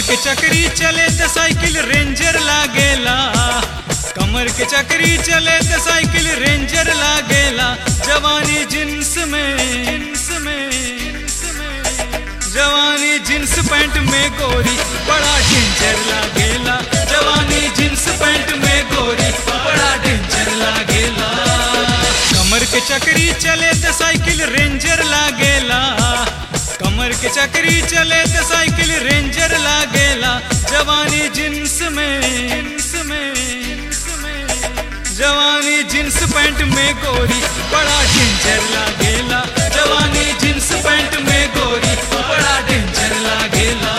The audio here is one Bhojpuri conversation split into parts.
के चक्री चले त साइकिल रेंजर लागेला कमर के चक्री चले त साइकिल रेंजर लागेला जवानी जिन्स में जिन्स में जिन्स में जवानी जींस पैंट में गोरी बड़ा डेंजर लागेला जवानी जींस पैंट में गोरी बड़ा डेंजर लागेला कमर के चक्री चले त साइकिल रेंजर लागेला कमर के चक्री चले त साइकिल रेंजर लागेला जवानी जींस में जींस में जींस में जवानी जींस पैंट में गोरी बड़ा डेंजर लागेला जवानी जींस पैंट में गोरी बड़ा डेंजर लागेला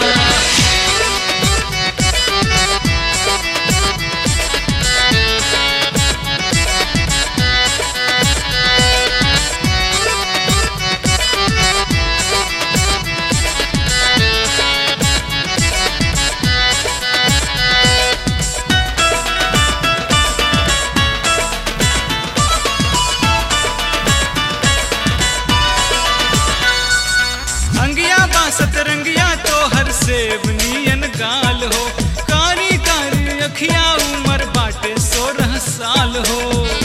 अंगिया बासत रंगिया तो हर सेब नियन गाल हो कारी कारी अखिया उमर बाटे सोलह साल हो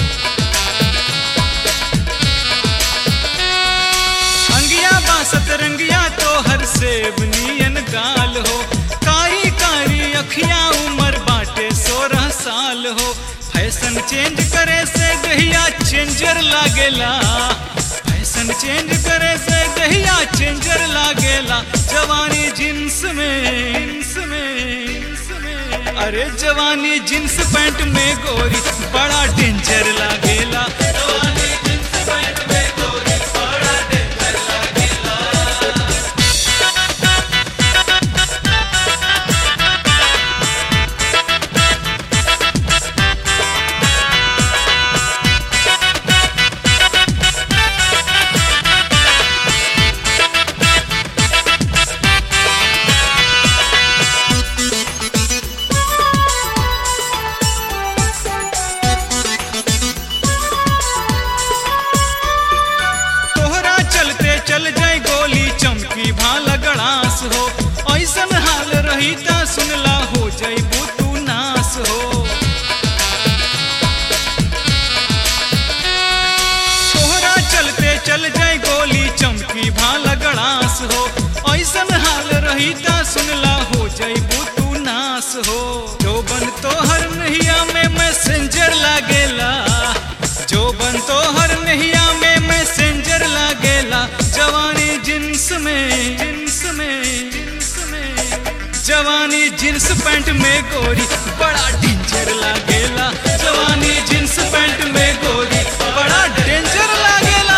अंगिया बासत रंगिया तो हर सेब नियन गाल हो कारी कारी अखिया उमर बाटे सोलह साल हो फैशन चेंज करे से गहिया चेंजर लागेला फैशन चेंज करे से गहिया चेंजर लागेला जवानी जींस में जींस में जींस में अरे जवानी जींस पैंट में गोरी बड़ा डेंजर लागेला जवानी जींस पैंट में गोरी बड़ा डेंजर लागेला तोहरा चलते चल जाए गोली चमकी भाला गड़ास हो ऐसन हाल रही ता सुनला हो जाइबू तू नास हो तोहरा चलते चल जाए गोली चमकी भाला गड़ास हो ऐसन हाल रही ता सुनला हो जाइबू तू नास हो जो बन तोहर नहिया में मैसेंजर लागेला जो बन तोहर नहिया में मैसेंजर लागेला जवानी जिन्स में जिन्स में जिन्स में जवानी जींस पैंट में गोरी बड़ा डेंजर लागेला जवानी जींस पैंट में गोरी बड़ा डेंजर लागेला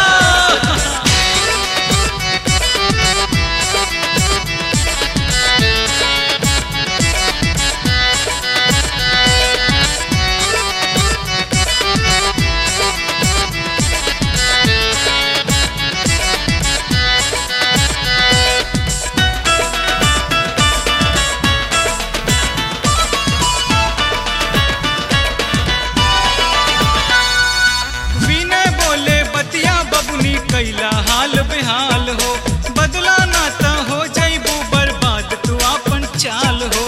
विनय बोले बतिया बबुनी कैला हाल बेहाल हो बदला ना ता हो जाइबू बर्बाद तू अपन चाल हो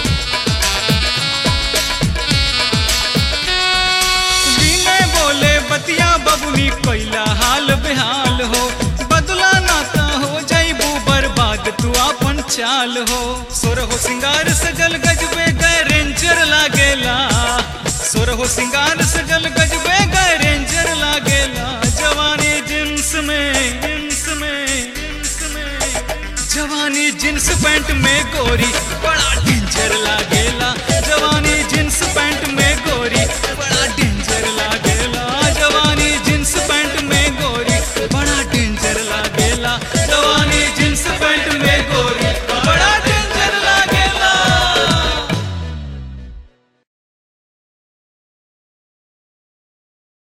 विनय बोले बतिया बबुनी कैला हाल बेहाल हो बदला ना ता हो जाइबू बर्बाद तू अपन चाल हो सोर हो सिंगार सजल गजबे गए रेंजर लागेला सोर हो सिंगार सजल गजबे गए रेंजर लागेला जवानी जिन्स में जिन्स में जिन्स में जवानी जींस पैंट में गोरी बड़ा